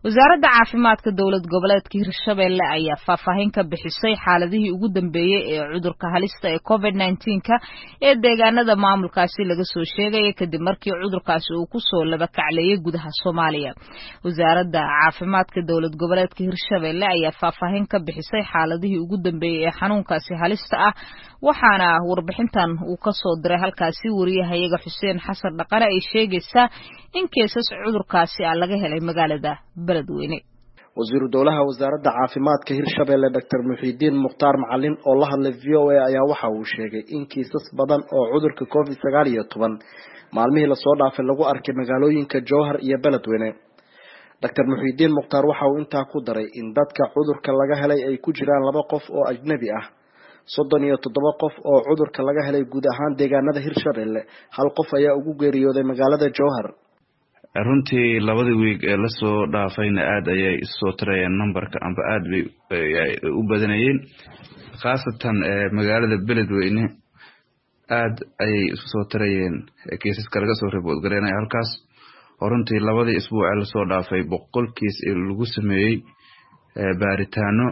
wasaaradda caafimaadka dowlad goboleedka hirshabelle ayaa faahfaahin ka bixisay xaaladihii ugu dambeeyey ee cudurka halista ee covid nneteen-ka ee deegaanada maamulkaasi laga soo sheegaya kadib markii cudurkaasi uu kusoo laba kacleeyay gudaha soomaaliya wasaaradda caafimaadka dowlad goboleedka hirshabelle ayaa faahfaahin ka bixisay xaaladihii ugu dambeeyey ee xanuunkaasi halista ah waxaana warbixintan uu kasoo diray halkaasi wariyahayaga xuseen xasan dhaqane ay sheegaysaa in keesas cudurkaasi ah laga helay magaalada beledweyne wasiiru dowlaha wasaaradda caafimaadka hirshabelle doctor muxiidiin mukhtaar macalin oo la hadlay v o a ayaa waxa uu sheegay in kiisas badan oo cudurka covid sagaal iyo toban maalmihii lasoo dhaafay lagu arkay magaalooyinka jowhar iyo beledweyne doctor muxiidiin mukhtaar waxa uu intaa ku daray in dadka cudurka laga helay ay ku jiraan laba qof oo ajnabi ah soddon iyo toddoba qof oo cudurka laga helay guud ahaan deegaanada hirshabelle hal qof ayaa ugu geeriyooday magaalada jowhar runtii labadii wiig ee lasoo dhaafayna aada ayay isoo tirayeen numberka amba aada bay u badanayeen khaasatan magaalada beledweyne aada ayay isu soo tirayeen kiisaska laga soo ribood gareynaya halkaas oo runtii labadii isbuuc ee lasoo dhaafay boqol kiis lagu sameeyey baaritaano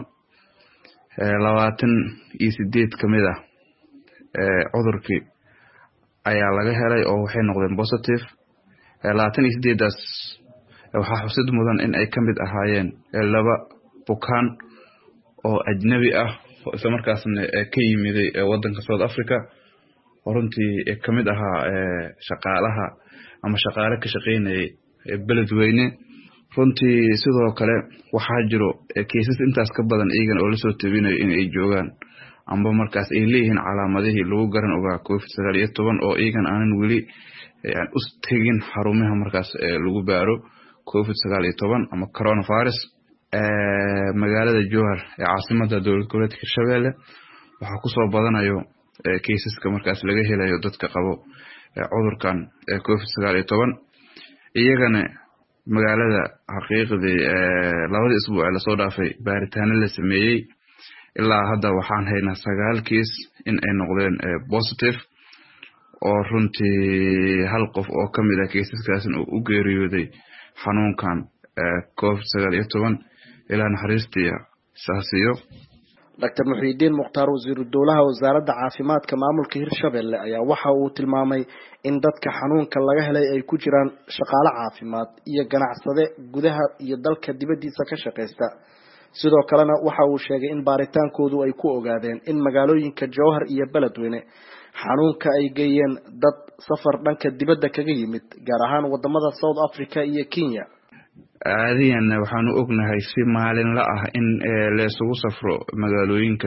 labaatan iyo sideed kamid ah cudurkii ayaa laga helay oo waxay noqdeen positive labaatan iyo sideedaas waxaa xusid mudan in ay kamid ahaayeen laba bukaan oo ajnabi ah oo isla markaasna ka yimiday wadanka south africa oo runtii kamid ahaa shaqaalaha ama shaqaale ka shaqeynayay beledweyne runtii sidoo kale waxaa jiro kiisas intaas ka badan iyagan oo lasoo tabinayo in ay joogaan amba markaas ay leeyihiin calaamadihii lagu garan ogaa covid sagaal iyo toban oo iyagan aanan weli u tegin xarumaha markaas lagu baaro covid sagaal iyo toban ama coronavirus magaalada jowhar ee caasimada dowlad goboleedka hirshabelle waxaa kusoo badanayo kiisaska markaas laga helayo dadka qabo cudurkan covid sagaal iyo toban iyagana magaalada xaqiiqdii labadii isbuuc ee lasoo dhaafay baaritaano la sameeyey ilaa hadda waxaan haynaa sagaal kiis in ay noqdeen positive oo runtii hal qof oo kamid ah kiisaskaasna uu u geeriyooday xanuunkan covid sagaal iyo toban ilaa naxariistii saasiyo doctor muxiidiin mukhtaar wasiiru dowlaha wasaaradda caafimaadka maamulka hirshabelle ayaa waxa uu tilmaamay in dadka xanuunka laga helay ay ku jiraan shaqaale caafimaad iyo ganacsade gudaha iyo dalka dibaddiisa ka shaqaysta sidoo kalena waxa uu sheegay in baaritaankoodu ay ku ogaadeen in magaalooyinka jowhar iyo beledweyne xanuunka ay geeyeen dad safar dhanka dibadda kaga yimid gaar ahaan wadamada south africa iyo kenya caadiyan waxaanu ognahay si maalinla ah in laysugu safro magaalooyinka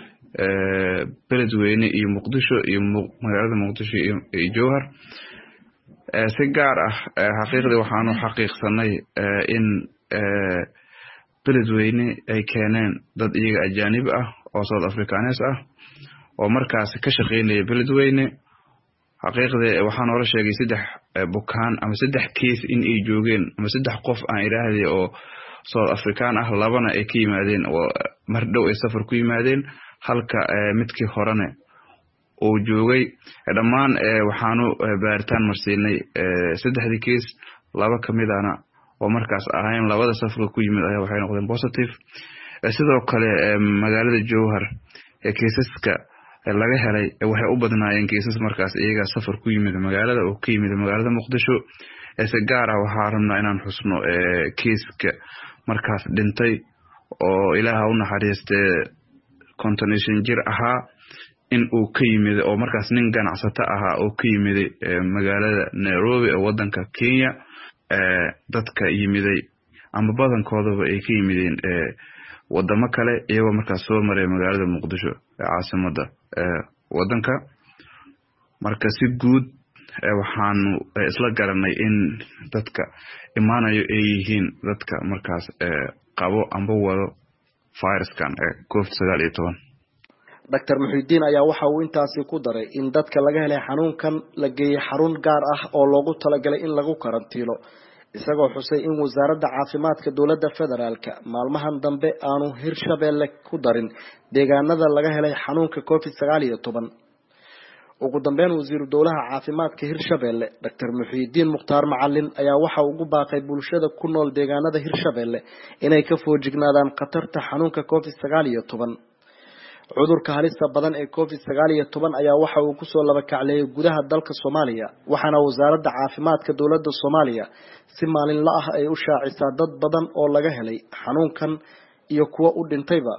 beledweyne iyo muqdisho iyo magaalada muqdisho iyo jowhar si gaar ah xaqiiqdii waxaanu xaqiiqsanay in beledweyne ay keeneen dad iyaga ajaanib ah oo south africanes ah oo markaas ka shaqeynaya beledweyne xaqiiqdii waxaa noola sheegay saddex bukaan ama saddex kiis in ay joogeen ama saddex qof aan idhaahday oo south african ah labana ay ka yimaadeen oo mar dhow ay safar ku yimaadeen halka midkii horene uu joogay dhammaan waxaanu baaritaan marsiinay saddexdii kiis laba kamidana oo markaas ahayn labada safarka ku yimid ayaa waxay noqdeen positive sidoo kale magaalada jowhar kiisaska laga helay waxay u badnaayeen kiisas markaas iyaga safar ku yimid magaalada oo ka yimid magaalada muqdisho si gaar ah waxaa rabnaa inaan xusno kiiska markaas dhintay oo ilaaha u naxariistee konton iyo shan jir ahaa in uu ka yimid oo markaas nin ganacsato ahaa oo ka yimiday magaalada nairobi ee wadanka kenya dadka yimiday ama badankoodaba ay ka yimideen wadamo kale iyagoo markaas soo maray magaalada muqdisho ee caasimada wadanka marka si guud waxaanu isla garanay in dadka imaanayo ay yihiin dadka markaas qabo amba wado viruskan covid sagaal iyo toban doctor muxidiin ayaa waxa uu intaasi ku daray in dadka laga helay xanuunkan la geeyey xarun gaar ah oo loogu talagalay in lagu karantiilo isagoo xusay in wasaaradda caafimaadka dowladda federaalka maalmahan dambe aanu hirshabelle ku darin deegaanada laga helay xanuunka covid sagaal iyo toban ugu dambeyn wasiiru dowlaha caafimaadka hirshabelle doctor muxiidiin mukhtaar macalin ayaa waxa ugu baaqay bulshada ku nool deegaanada hirshabelle inay ka foojignaadaan khatarta xanuunka covid sagaal iyo toban cudurka halista badan ee covid sagaal iyo toban ayaa waxa uu kusoo laba kacleeyay gudaha dalka soomaaliya waxaana wasaaradda caafimaadka dowladda soomaaliya si maalinla ah ay u shaacisaa dad badan oo laga helay xanuunkan iyo kuwa u dhintayba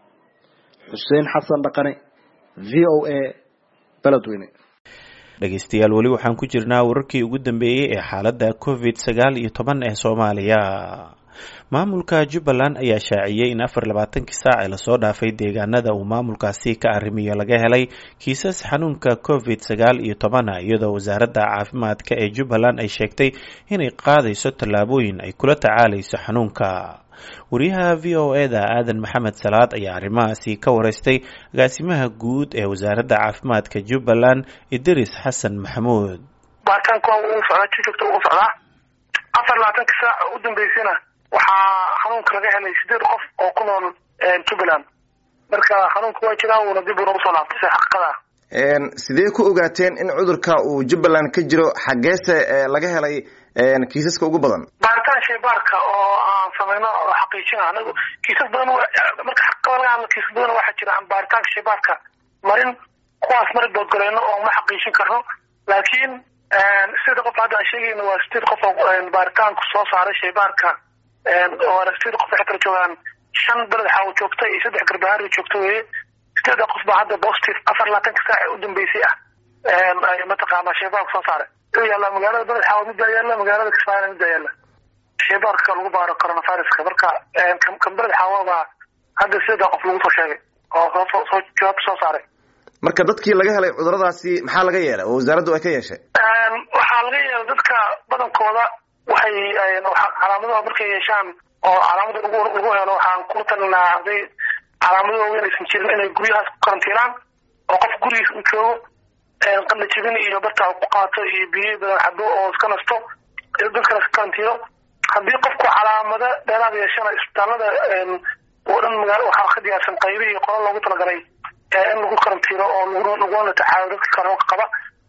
xuseen xasan dhaqane v o a beledweyne dhegeystayaal weli waxaan ku jirnaa wararkii ugu dambeeyey ee xaaladda covid sagaal iyo toban ee soomaaliya maamulka jubbaland ayaa shaaciyey in afar labaatankii saac ee lasoo dhaafay deegaanada uu maamulkaasi ka arrimiyo laga helay kiisas xanuunka covid sagaal iyo tobana iyadoo wasaaradda caafimaadka ee jubbaland ay sheegtay inay qaadayso tallaabooyin ay kula tacaalayso xanuunka wariyaha v o eda aadan maxamed salaad ayaa arrimahaasi ka wareystay agaasimaha guud ee wasaaradda caafimaadka jubbaland idris xasan maxamuud baaritaanka uu socdaa jujugta uu socdaa afar labaatanka saac u dambeysana waxaa xanuunka laga helay sideed qof oo ku nool jubbaland marka xanuunka waa jiraa uuna dib uuna usoo laabtay si xaqiiqada sidee ku ogaateen in cudurka uu jubbaland ka jiro xaggeese laga helay kiisaska ugu badan baaritaan shaybaarka oo aan samayno oo xaqiijina anagu kiisas badan marka xaqiiqada laga hadlo kiisas badan waxaa jira aan baaritaanka shaybaarka marin kuwaas mari boodgalayno oo ma xaqiijin karno laakiin sideed qof hadda aan sheegayno waa sideed qof oo baaritaanku soo saaray shaybaarka oo sideed qof waxay kala joogaan shan beled xaawo joogta iyo saddex garbahaari joogta weye sideeda qof baa hadda positive afar labaatanka saac ee u dambeysay ah mataqaana shaybaarku soo saaray u yaalla magaalada beled xaawo middaa yaalla magaalada kismaayona middaa yaalla shaybaarka lagu baaro coronaviruska marka kan beled xaawo baa hadda sideeda qof lagu soo sheegay oo soo soo jawaabta soo saaray marka dadkii laga helay cuduradaasi maxaa laga yeelay oo wasaaraddu ay ka yeeshay waxaa laga yeelay dadka badankooda waxay calaamadaha markay yeeshaan oo calaamada lagu lagu helo waxaan ku talinaa hadday calaamado waaweyn aysan jirin inay guryahaas ku karantiinaan oo qof gurigiisa u joogo qadla jebin iyo barta ku qaato iyo biyo badan cabo oo iska nasto dadkana iska karantiino haddii qofku calaamado dheeraad yeeshana isbitaalada oo dhan magaalo waxaa ka diyaarsan qaybihii qola loogu talagalay in lagu karantiino oo laguna tacaalo dadka karoonka qaba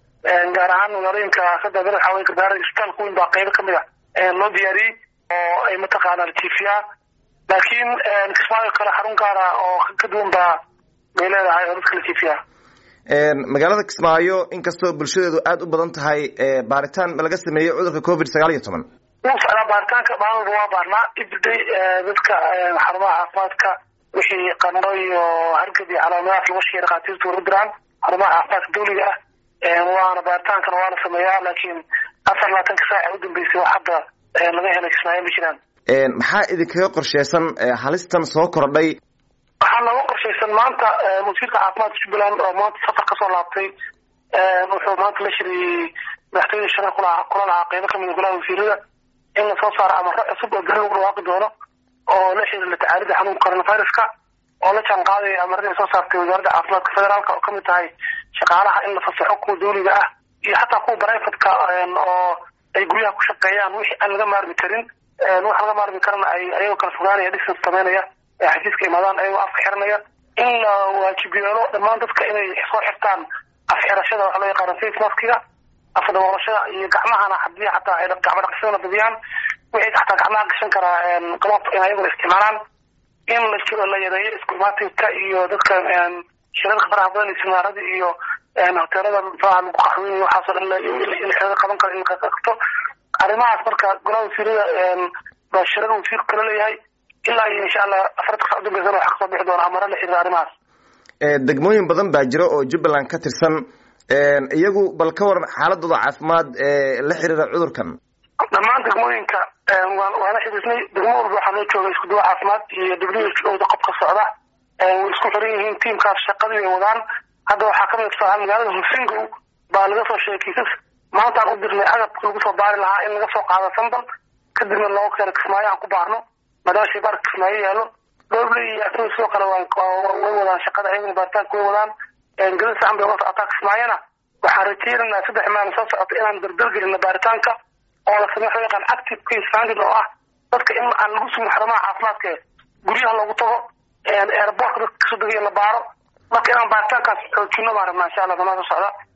gaar ahaan magaalooyinka saddex bere waxaa wey gargaara isbitaalka weyn baa qaybo kamid a loo diyaariyey oo ay mataqaana latiifiyaa laakiin kismaayo kale xarun gaara oo ka duwan baa bay leedahay oo dadka latiifiyaa magaalada kismaayo inkastoo bulshadeedu aada u badan tahay baaritaan ma laga sameeyey cudurka covid sagaal iyo toban wuu socdaa baaritaanka maalmalba waa baarnaa everyday dadka xarumaha caafimaadka wixii qandho iyo hargab iyo calaamadahaas lagu sheegay dhakhaatiirtu ugu diraan xarumaha caafimaadka dawliga ah waana baaritaankana waa la sameeyaa laakiin afar labaatanka saac u dambeysay wax hadda laga helay kismaayo ma jiraan maxaa idinkaga qorsheysan halistan soo kordhay waxaa nooga qorshaysan maanta wasiirka caafimaadka jubbaland oo maanta safar kasoo laabtay wuxuu maanta la shiriyey madaxtooyada shara kula kula lahaa qeybo kamid golaha wasiirada in lasoo saaro amaro cusub oo beri lagu dhawaaqi doono oo la xiriira tacaalida xanuunka coronaviruska oo la jaan qaadaya amarada soo saartay wasaaradda caafimaadka federaalka oo kamid tahay shaqaalaha in la fasaxo kuwa dawliga ah iyo xataa kuwa brivatka oo ay guryaha ku shaqeeyaan wixii aan laga maarmi karin wax laga maarmi karana ay ayagoo kala fogaanaya distance sameynaya ee xafiiska imaadaan ayagoo afka xiranaya in la waajib yeelo dhammaan dadka inay soo xirtaan afxirashada waxa loo yaqaano face maskiga afdaboolashada iyo gacmahana hadii xataa ay gacmo dhaqsidana badiyaan wixii xataa gacmaha gashan karaa glob in ayaguna isticmaalaan in la jiro la yareeyo isku imaatinka iyo dadka shirarka faraha badan iyo siminaarada iyo hoteelada faraha lagu qaxweynayo waxaasoo dhan in xirada qaban karo in qabto arrimahaas marka golaha wasiirada baa shirar wasiirku kala leeyahay ilaa iyo insha allah afarta saa udambeysana waxa kasoo bixi doona amaro la xiriira arrimahaas degmooyin badan baa jira oo jubbaland ka tirsan iyagu bal ka waran xaaladooda caafimaad la xiriira cudurkan dhammaan degmooyinka waa la xiriirnay degmo walba waxaa loo jooga isku duwa caafimaad iyo w oda qobka socda way isku xiran yihiin tiimkaas shaqadii ay wadaan hadda waxaa kamid tusaalaha magaalada husingow baa laga soo sheegay kiisas maantaan u dirnay agabka lagu soo baari lahaa in laga soo qaado sambal kadibna looga keeno kismaayo aan ku baarno maadaama shaybaarka kismaayo yaalo dowle iyo asna sidoo kale way wadaan shaqada ayaguna baaritaanka way wadaan gadasa an bay uga socotaa kismaayona waxaan rajeynaynaa saddex maalin soo socota inaan dardargelino baaritaanka oo la sameeyo waxa yaqaan active case finding oo ah dadka in aan lagu sugin xarumaha caafimaadka guryaha loogu tago airportka dadka kasoo degay in la baaro marka inaan baaritaankaas xoojino baan rabnaa insha allah damaa soo socda